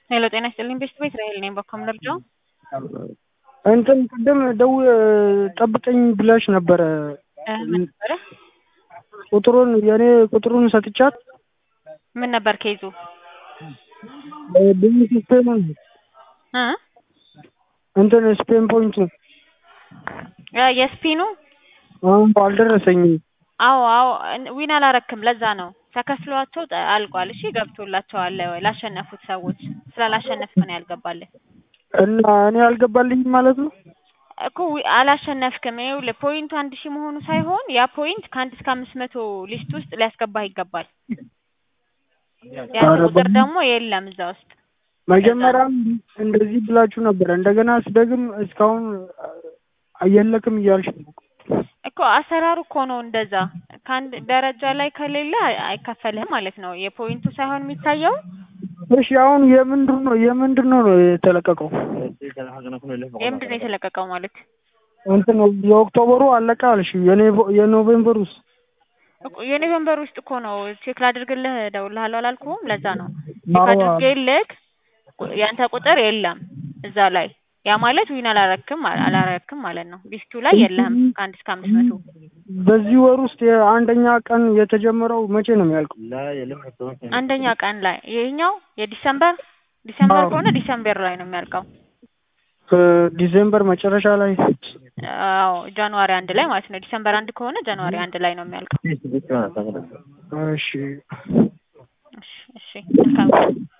ሄሎ ጤና ይስጥልኝ ቤስት ቤት ራሄል ነኝ። በኮም ልርዳው? እንትን ቅድም ደው ጠብቀኝ ብላሽ ነበረ። ምን ነበረ? ቁጥሩን የእኔ ቁጥሩን ሰጥቻት ምን ነበር ኬዙ? ብዙ ስፔን እ እንትን ስፔን ፖይንት ያ የስፒኑ አሁን አልደረሰኝም። አዎ አዎ ዊን አላረክም። ለዛ ነው ተከፍሏቸው ጠ- አልቋል። እሺ ገብቶላቸዋል ላሸነፉት ሰዎች ስላላሸነፍክ ነው ያልገባልህ እና እኔ አልገባልኝም ማለት ነው። እኮ ዊ- አላሸነፍክም። ይኸውልህ ፖይንቱ አንድ ሺህ መሆኑ ሳይሆን ያ ፖይንት ከአንድ እስከ አምስት መቶ ሊስት ውስጥ ሊያስገባህ ይገባል። ያ ኧረ ቁጥር በምን- ደግሞ የለም እዛ ውስጥ መጀመሪያም እንደዚህ ብላችሁ ነበር። እንደገና ስደግም እስካሁን አየለክም እያልሽ ነው። እኮ አሰራሩ እኮ ነው እንደዛ። ከአንድ ደረጃ ላይ ከሌለ አይ- አይከፈልህም ማለት ነው። የፖይንቱ ሳይሆን የሚታየው እሺ አሁን የምንድን ነው የምንድን ነው ነው የተለቀቀው? የምንድን ነው የተለቀቀው ማለት እንትን የኦክቶበሩ አለቀ አልሽ። የኔ- የኖቬምበር ውስጥ እኮ የኖቬምበር ውስጥ እኮ ነው። ቼክ ላድርግልህ እደውልልሃለሁ አላልኩህም? ለዛ ነው ቼክ አዎ። አድርጌልህ ቁ- ያንተ ቁጥር የለም እዛ ላይ። ያ ማለት ዊን አላረክም አላረክም ማለት ነው። ሊስቱ ላይ የለህም ከአንድ እስከ አምስት መቶ በዚህ ወር ውስጥ የአንደኛ ቀን የተጀመረው መቼ ነው የሚያልቀው? አንደኛ ቀን ላይ ይሄኛው የዲሰምበር ዲሰምበር አዎ። ከሆነ ዲሰምበር ላይ ነው የሚያልቀው። ዲሴምበር መጨረሻ ላይ አዎ ጃንዋሪ አንድ ላይ ማለት ነው። ዲሰምበር አንድ ከሆነ ጃንዋሪ አንድ ላይ ነው የሚያልቀው። እሺ እሺ እሺ መልካም